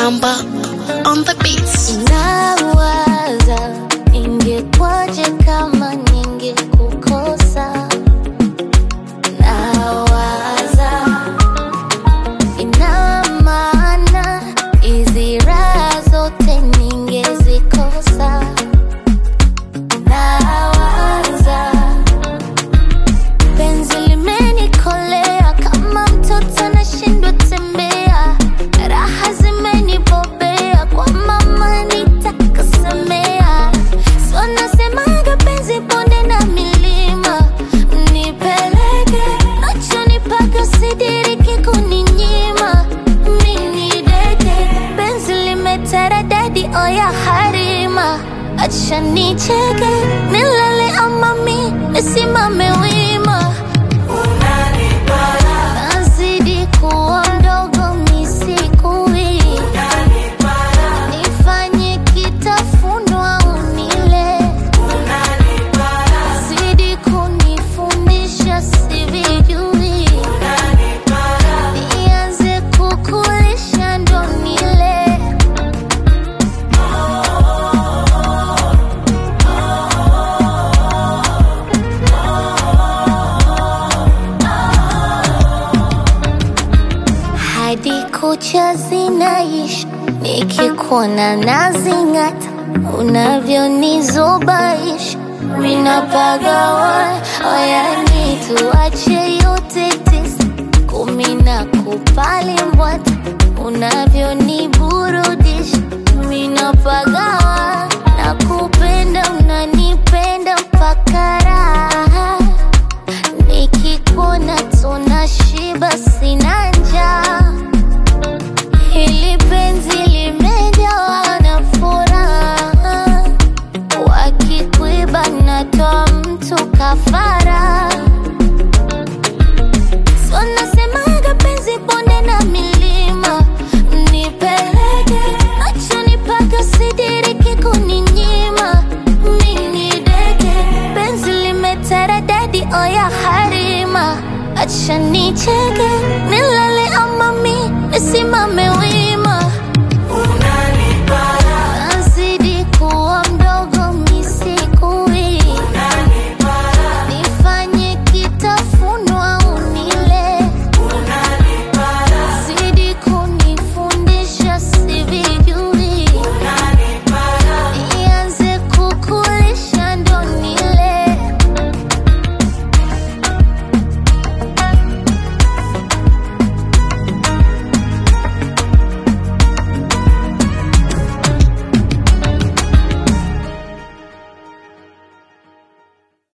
Bamba on the beats. Nawaza ingekwaje kama ningekukosa. Nawaza ina maana hizi raha zote ningezikosa. Nawaza penzi limenikolea kama mtoto anashindwa tembea, raha zimenibobea kwa mama nitakasemea. So nasemaga penzi bonde na milima, nipeleke nachonipaka sidiriki kuninyima. Mini deke penzi limeteredadi oya harima, acha nicheke nilale ama mi nisimame wima. Nazidi kuwa mdogo misikui, nifanye kitafunwa unile, zidi kunifundisha sivijui, nianze kukulisha ndo nile. hadi kucha zinaishi, nikikuona nazing'ata, unavyonizubaisha minapagawa oyani, tuache yote tisa kumi na kupali mbwata, unavyoniburudisha minapagawa na kupenda, unanipenda mpaka raha nikikuona tunashiba, sina njaa. Hili penzi limejawa na furaha, wakikuiba natoa mtu kafara. So nasemaga penzi bonde na milima, nipeleke nachonipaka sidiriki kuninyima. Mini deke penzi limeteredadi oya harima, acha nicheke nilale ama mi nisimame wima.